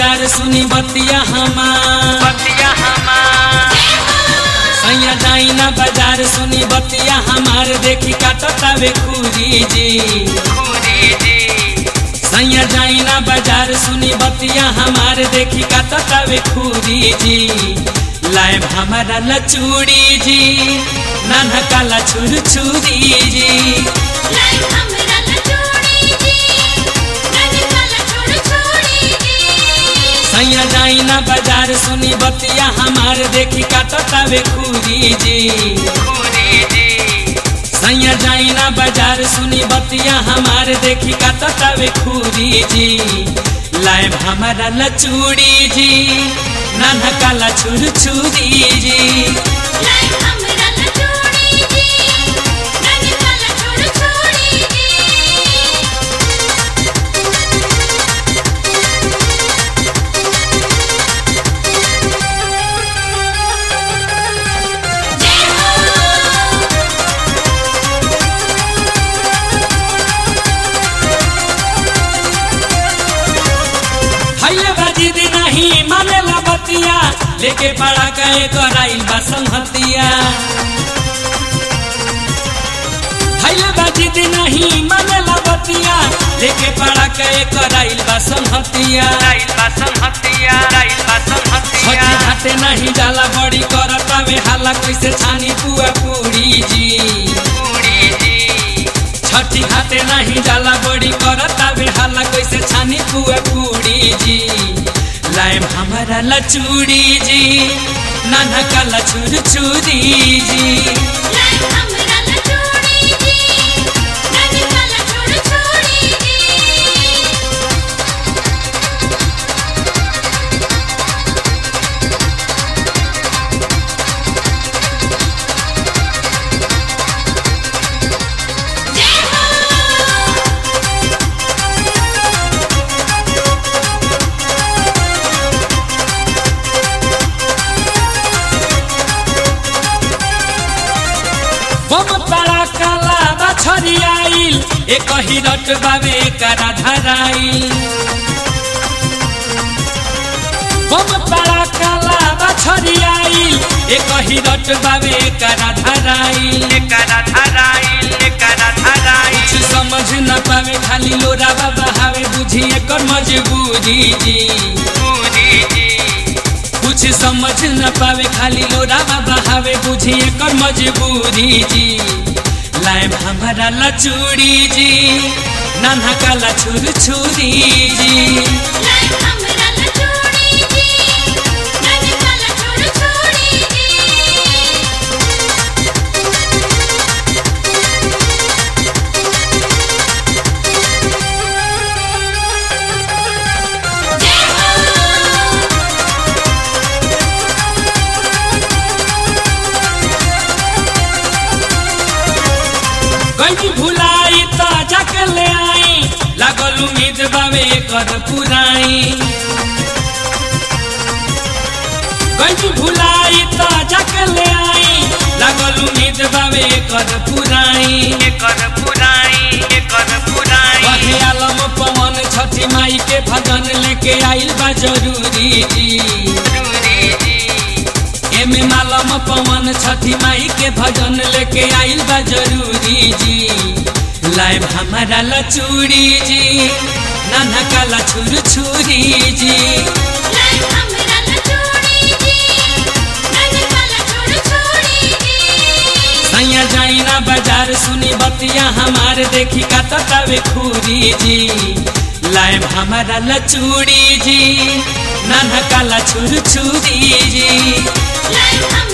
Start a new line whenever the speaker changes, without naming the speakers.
बाजार सुनी बतिया हमार
बतिया हमार
सैया जाई ना बाजार सुनी बतिया हमार देखी काटतावे खूरी जी
खूरी जी
सैया जाई ना बाजार सुनी बतिया हमार देखी काटतावे खूरी जी लाइब हमारा लचूड़ी जी नाना काला छुर छुरी जी
लाइक हमरा लचोड़ी जी नदी काला छोड़ छोड़ी जी
सैया जाई ना बाजार सुनी बतिया हमार देखी काटतावे खूरी जी
खूरी जी
सैया जाई ना बाजार सुनी बतिया हमार देखी काटतावे खूरी जी लाइब हमारा लचूड़ी जी नाना काला छुर छुरी जी
लाइक हमरा लचोड़ी जी नदी काला छोड़ छोड़ी जी जय हो
हइले बाजी दी नहीं मानेला बतिया लेके पड़ा गए कराइल बा संहतिया हइले बाजी दी नहीं मानेला बतिया लेके पड़ा गए कराइल बा संहतिया
राइल बा संहतिया राइल बा संहतिया
छठी घाटे नहीं जाला बड़ी करता में हाला कैसे छानी पुआ पूरी जी
खूरी जी
छठी घाटे नहीं जाला बड़ी करता में हाला कैसे छानी पुआ पूरी जी लाइम हमारा लचूड़ी जी नाना काला छुर छुरी जी
लाइक हमरा लचोड़ी जी नदी काला छोड़ छोड़ी जी जय हो
बम पड़ा काला बछरी आइल एक ही रट बाबे करा धराइल बम पड़ा काला बछरी आइल एक ही रट बाबे करा धराइल
एकरा धराइल एकरा धराइल
कुछ समझ न पावे खाली लोरा बाबा हावे बुझी एकर मजबूरी जी
खूरी जी
कुछ समझ न पावे खाली लोरा बाबा हावे बुझी एकर मजबूरी जी लाइब हमारा लचूड़ी जी नाना काला छुर छुरी जी
लाइक हमरा लचोड़ी जी नदी काला छोड़ छोड़ी जी जय हो
गई भुलाई त जाके ले आई लागल उम्मीद बावे कर पुराई गई भुलाई त जाके ले आई लागल उम्मीद बावे कर पुराई
एकर पुराई एकर पुराई
कहे आलम पवन छठी माई के भजन लेके आइल बा जरूरी जी
खूरी जी
एमे मालम पवन छठी माई के भजन लेके आइल बा जरूरी जी लाइब हमारा लचूड़ी जी नाना काला छुर छुरी जी
लाइक हमरा लचोड़ी जी नदी काला छोड़ छोड़ी जी
सैया जाई ना बाजार सुनी बतिया हमार देखी काटतावे खूरी जी लाइब हमारा लचूड़ी जी नाना काला छुर छुरी जी
लाइक